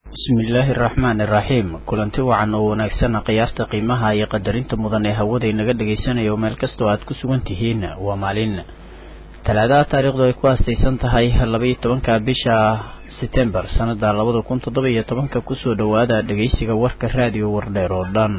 bismillaahi araxmaani iraxiim kulanti wacan oo wanaagsan qiyaasta qiimaha iyo qadarinta mudan ee hawada inaga dhagaysanayo meel kastoo aad ku sugan tihiin waa maalin talaadaha taariikhdu ay ku aastaysan tahay labaiyo tobanka bisha setembar sanada labada kun toddoba iyo tobanka kusoo dhowaada dhegaysiga warka raadiyo wardheer oo dhan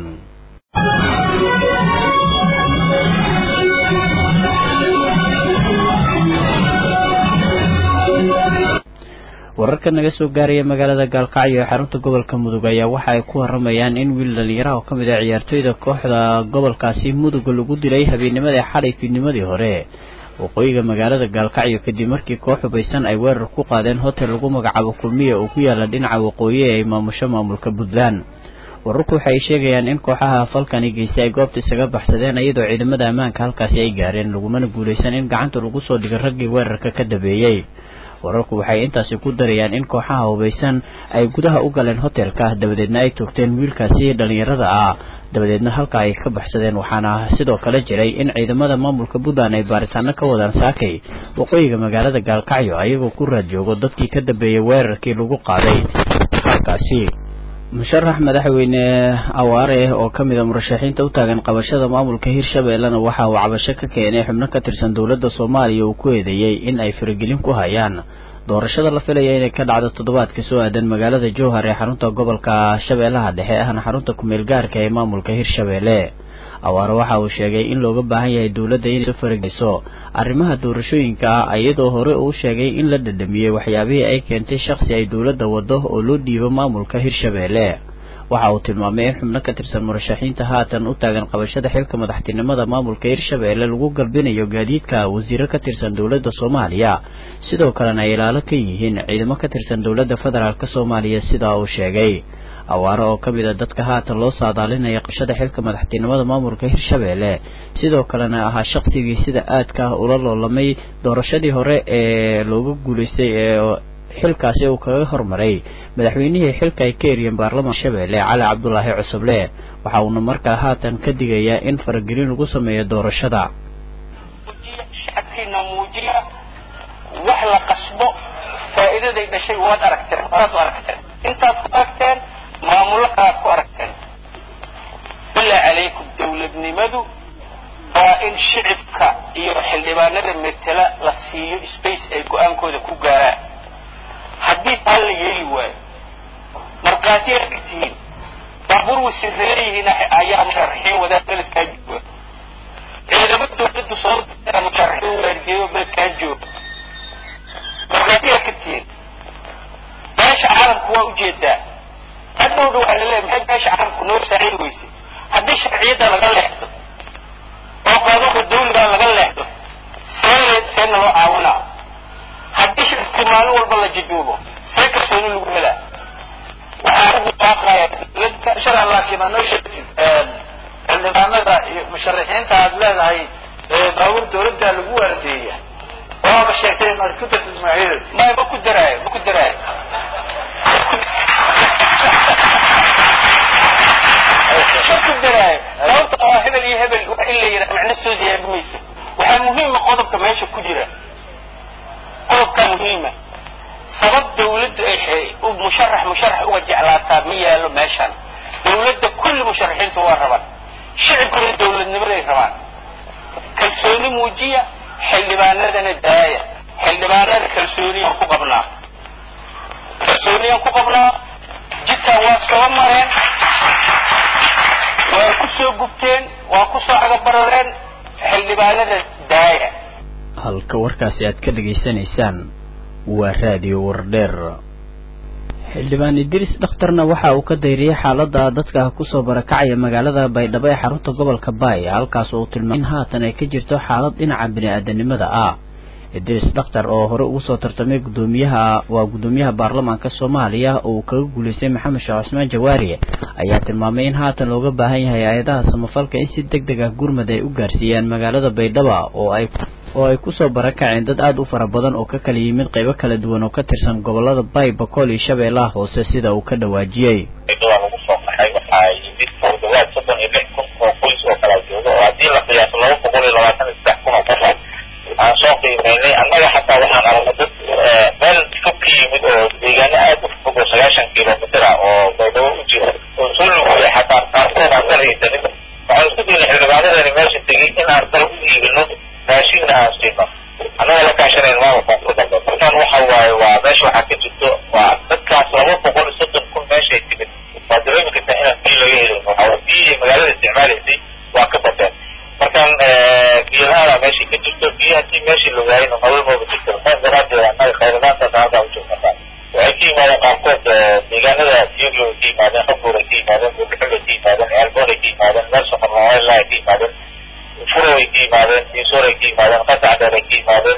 wararka naga soo gaaraya magaalada gaalkacyo ee xarunta gobolka mudug ayaa waxa ay ku waramayaan in wiil dhalinyaraha oo ka mid ah ciyaartooyda kooxda gobolkaasi mudug lagu dilay habeennimadii xalay fiidnimadii hore waqooyiga magaalada gaalkacyo kadib markii koox hubaysan ay weerar ku qaadeen hotel lagu magacaabo kulmiya oo ku yaala dhinaca waqooyi ee ay maamusho maamulka puntland wararku waxa ay sheegayaan in kooxaha falkani geystay ay goobta isaga baxsadeen iyadoo ciidamada ammaanka halkaasi ay gaareen lagumana guulaysan in gacanta lagu soo dhigay raggii weerarka ka dambeeyey wararku waxay intaasi ku darayaan in kooxaha hubaysan ay gudaha u galeen hotelka dabadeedna ay toogteen wiilkaasi dhallinyarada ah dabadeedna halka ay ka baxsadeen waxaana sidoo kale jiray in ciidamada maamulka puntland ay baaritaano ka wadaan saakay waqooyiga magaalada gaalkacyo ayagoo ku raad joogo dadkii ka dambeeyey weerarkii lagu qaaday halkaasi musharax madaxweyne awaare oo ka mid a murashaxiinta u taagan qabashada maamulka hirshabeellena waxa uu cabasho ka keenay xubno ka tirsan dowladda soomaaliya uu ku eedeeyey in ay faragelin ku hayaan doorashada la filaya inay ka dhacdo toddobaadka soo aadan magaalada jowhar ee xarunta gobolka shabeellaha dhexe ahna xarunta kumeel gaarka ee maamulka hirshabeelle awaare waxa uu sheegay in looga baahan yahay dowladda inay soo farageyso arrimaha doorashooyinka ah iyadoo hore uu sheegay in la dhadhamiyey waxyaabihii ay keentay shakhsi ay dowladda waddo oo loo dhiibo maamulka hirshabeelle waxa uu tilmaamay in xubno ka tirsan murashaxiinta haatan u taagan qabashada xilka madaxtinimada maamulka hirshabeelle lagu galbinayo gaadiidka wasiiro ka tirsan dowladda soomaaliya sidoo kalena ay ilaalo ka yihiin ciidamo ka tirsan dowladda federaalk soomaaliya sidaa uu sheegay awaare oo ka mid a dadka haatan loo saadaalinaya qabashada xilka madaxtinimada maamulka hirshabeelle sidoo kalena ahaa shaqsigii sida aadka ah ula loolamay doorashadii hore ee looga guulaystay ee xilkaasi uu kaga hormaray madaxweynihii xilka ay ka eriyeen baarlamanka hirshabeelle cali cabdulaahi cusuble waxa uuna markaa haatan ka digayaa in faragelin lagu sameeyo doorashada shacabkiina muujiya wax la qasbo faa'iidaday dhashay waad aragteen waad aragteen intaad ku aragteen maamuladaad ku aragteen bilaa calaykum dawladnimadu waa in shicibka iyo xildhibaanada metela la siiyo space ay go-aankooda ku gaaraan haddii taa la yeeli waayo markhaati aad tihiin baabuur wasireeyihiin ayaa musharaxiin wadaa beledkaa jooga ciidamo dawladdu soo dira musharaxiin waardiyeyo beledkaa jooga markhaati aad ka tihiin beesha caalamku waa ujeedaa hadhowdha waxaa laleeyahy maxay beesha caalamku noo saacin weyse haddii sharciyadda laga leexdo oo qaanuunka dawligaa laga leexdo see seena loo caawinaa haddii shirki maalin walba la jiduubo see kalsooni lagu helaa waxaa ugu baaqaya dawladda inshallah laakiin anoo sheegtid xildhibaanada iyo musharaxiinta aad leedahay baabuur dawladda lagu waardeeya waaba sheegtay inaad ku dartid magacyadooda maya ma ku daraayo ma ku daraayo ma ku daraayo sababta waa hebel iyo hebel wax in la yidhaha macno soo ziyaadi mayso waxaa muhiima qodobka meesha ku jira qodobkaa muhiima sabab dawladdu ay musharax musharax uga jeclaataa ma yaalo meeshaan dawladda kulli musharaxiintu waa rabaan shicibkuna dawladnimaday rabaan kalsooni muujiya xildhibaanadana daaya xildhibaanada kalsooniyaan ku qabnaa kalsooniyaan ku qabnaa jidkan waa soo mareen waa ku soo gubteen waa ku soo cagabarareen xildhibaanada daaya halka warkaasi aad ka dhegaysanaysaan waa raadiyo wardheer xildhibaan idriis dhakhtarna waxa uu ka dayriyey xaalada dadka kusoo barakacaya magaalada baydhabo ee xarunta gobolka baay halkaas uu tilmaamay in haatan ay ka jirto xaalad dhinaca bini-aadanimada ah idriis dhakhtar oo hore ugu soo tartamay gudoomiyaha waa guddoomiyaha baarlamaanka soomaaliya oo uu kaga guulaystay maxamed sheekh cusmaan jawaari ayaa tilmaamay in haatan looga baahan yahay hay-adaha samafalka in si deg deg ah gurmad ay u gaarsiiyaan magaalada baydhaba oo ay oo ay kusoo barakaceen dad aada u fara badan oo ka kala yimid qaybo kala duwan oo ka tirsan gobolada bay bakool iyo shabeellaha hoose sida uu ka dhawaajiyey waa lagu soo qaxay waxaa yimid oo dhawaad soddon iyo lix kun oo qoys oo kala jooga oo haddii la qiyaaso laba boqol iyo labaatan iyo saddex kun oo qof aan soo qiimeynay annaga xataa waxaan aragnay dad meel fog ka yimid oo deegaano aada u fog oo sagaashan kilomitr aan dal u iibino raashinna aan siino annaga la kaashanayn maama koonfur galbeed markaan waxa waaye waa meesha waxaa ka jirto waa dadkaas laba boqol iyo soddon kun meeshay timid waa dareemi kartaa inaan biyo laga helin waxaa biyihii magaalada isticmaalaysay waa ka bateen markaan biyo la-aanaa meeshii ka jirto biyo haddii meeshii la waayayna nolol mooba jirto saas daraadeed annaga khayradaasaas hadda u joognataa waxay ka yimaadeen qaarkood deegaanada tiyoglo ay ka yimaadeen qabuur ay ka yimaadeen buurxul ay ka yimaadeen ceelboon ay ka yimaadeen meel sokornoolaa ay ka yimaadeen furo ay ka yimaadeen diisoor ay ka yimaadeen qasacdheer ay ka yimaadeen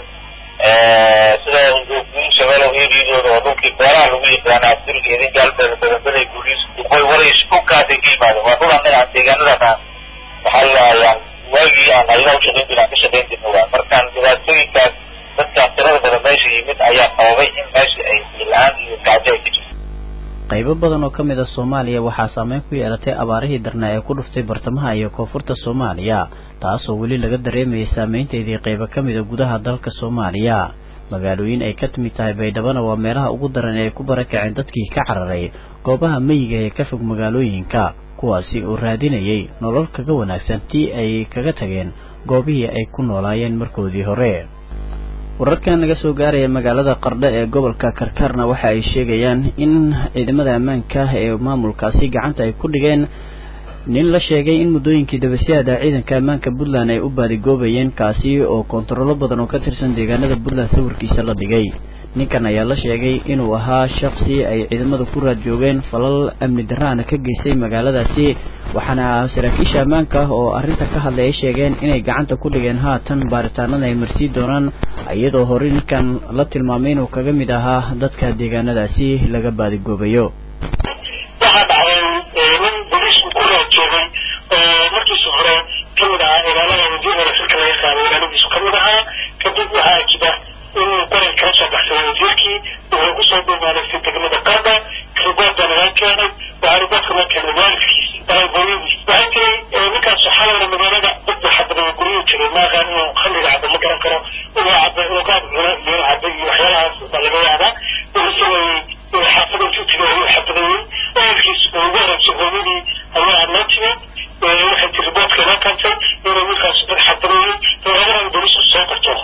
sida shabeelow eriyadooda oo dhulkii beeraha lagu yaqaana abdulga idin gaalbeeda badanbaday guuliis duqoy walays dhulkaasay ka yimaadeen waa dhul annaga aan deegaanadaas aan waxaa laayaan waagii aan ayada ushaqayn jirin aan ka shaqayn jirna waa markaan dhibaatooyinkaas dadkaas tirada badan meesha yimid ayaa sababay in meesha ay la-aan iyo gaajo ay ka jirto qaybo badan oo ka mid a soomaaliya waxaa saameyn ku yeelatay abaarihii darnaa ee ku dhuftay bartamaha iyo koonfurta soomaaliya taasoo weli laga dareemayay saameynteedii qaybo ka mid a gudaha dalka soomaaliya magaalooyin ay ka timid tahay baydhabana waa meelaha ugu daran ee ay ku barakaceen dadkii ka cararay goobaha meyiga ee ka fog magaalooyinka kuwaasi oo raadinayay nolol kaga wanaagsan tii ay kaga tageen goobihii ay ku noolaayeen markoodii hore wararkan naga soo gaaraya magaalada qardho ee gobolka karkaarna waxa ay sheegayaan in ciidamada ammaanka ee maamulkaasi gacanta ay ku dhigeen nin la sheegay in muddooyinkii dabasyaada ciidanka ammaanka puntland ay u baadigoobayeen kaasi oo kontarollo badan oo ka tirsan deegaanada puntland sawirkiisa la dhigay ninkan ayaa la sheegay inuu ahaa shaksi ay ciidamada ku raad joogeen falal amni darraana ka geystay magaaladaasi waxaana saraakiisha ammaanka oo arrinta ka hadlay ay sheegeen inay gacanta ku dhigeen haatan baaritaanada ay marsii doonaan iyadoo hore ninkan la tilmaamay inuu kaga mid ahaa dadka deegaanadaasi laga baadigoobayo waxaa dhacday nin boliisku ku raad joogay oo markiisa hore kamid ahaa ilaalada wasiirada xilka laga qaaday ilaaladiisu kamid ahaa kadib waxaa jira inuu qoran kala soo baxsaday wasiirkii wuxuu kusoo dhuumaanaysay degmada qaada ribood baa nagaa keenay waxaa riboodka loo keenay waalidkiisi hooyadiis waxay tiri ninkaas xalowna magaalada dadba xabadaya guryuu jiray maaqaan inuu khamriga cabo ma garan karo inuu cabo inuu qaad cuno iyo inuu cabo iyo waxyaalahaas baa laga yaabaa wuxuu sameeyey xaafada intuu tegay ayuu xabadayey waalidkiis uu ugu horeysa hooyadii ayaa loo timid waxay tiri riboodka loo keentay inuu ninkaas dad xabadayey labadana bolisku soo qabto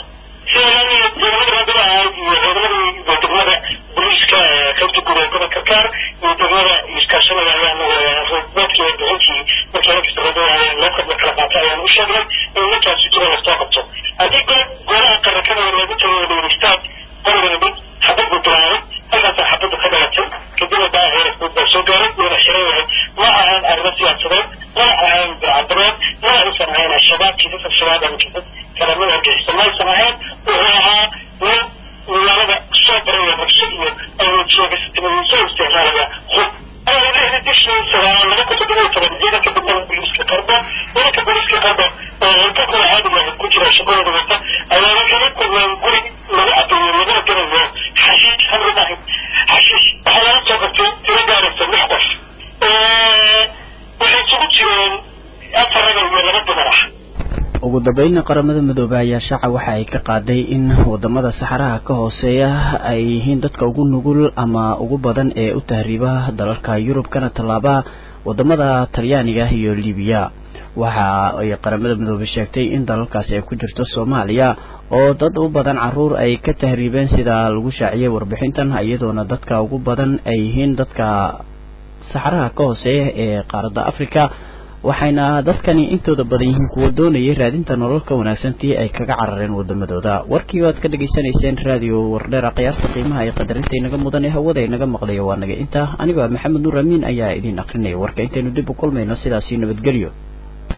degmada boliiska qaybta guud ee gobolka kaar iyo degmada iskaashanada ayaan roodboodkii bixintii markii halkasta roodada loo kala kala qaatay ayaan u sheegnay in ninkaasi jira lasoo qabto haddii goob goobaha qarakada loogu tagay dhegeystaad qoriga mid xabad buu bilaabay halkaasaa xabadda ka dhalatay kadibna baaheer baa soo gaaray wuuna xiran yahay ma ahayn arrimo siyaasadeed mana ahayn bilcadareed mana aysan ahayn al-shabaab kiisas al-shabaab ama kiisas kalamada argixisa ma aysan ahayn wuxuu ahaa nin magaalada soo baraya rabshad iyo awoodsoogastimadiisoo isticmaalaya hub lixda bishii sagaal laba kun toddoba iyo toban ciidanka degmada booliiska qarbo ciidanka booliiska qarbo oo halkakula caadiga ku jira shaqadooda wata ayaa waxay kulmeen guri lagu cadeeyo laguna garayo xashiish hamri maahin xashiish waxaa laga soo qabtay tiro gaaraysa lix qof waxay isugu jireen afar raga iyo laba dumar ah ugu dambeynna qaramada midoobey ayaa shaaca waxa ay ka qaaday in wadamada saxaraha ka hooseeya ay yihiin dadka ugu nugul ama ugu badan ee u tahriiba dalalka yurub kana tallaaba wadamada talyaaniga iyo libiya waxa ay qaramada midoobey sheegtay in dalalkaasi ay ku jirto soomaaliya oo dad u badan caruur ay ka tahriibeen sida lagu shaaciyay warbixintan iyadoona dadka ugu badan ay yihiin dadka saxaraha ka hooseeya ee qaaradda africa waxayna dadkani intooda badan yihiin kuwa doonayay raadinta nolol ka wanaagsantii ay kaga carareen wadamadooda warkii waad ka dhegaysanayseen raadiyo wardheera khiyaarta qiimaha ee qadarinta inaga mudan ee hawada inaga maqlayo waa naga intaa anigoo maxamed nuur amiin ayaa idiin akrinaya warka intaynu dib u kulmayno sidaasi nabadgelyo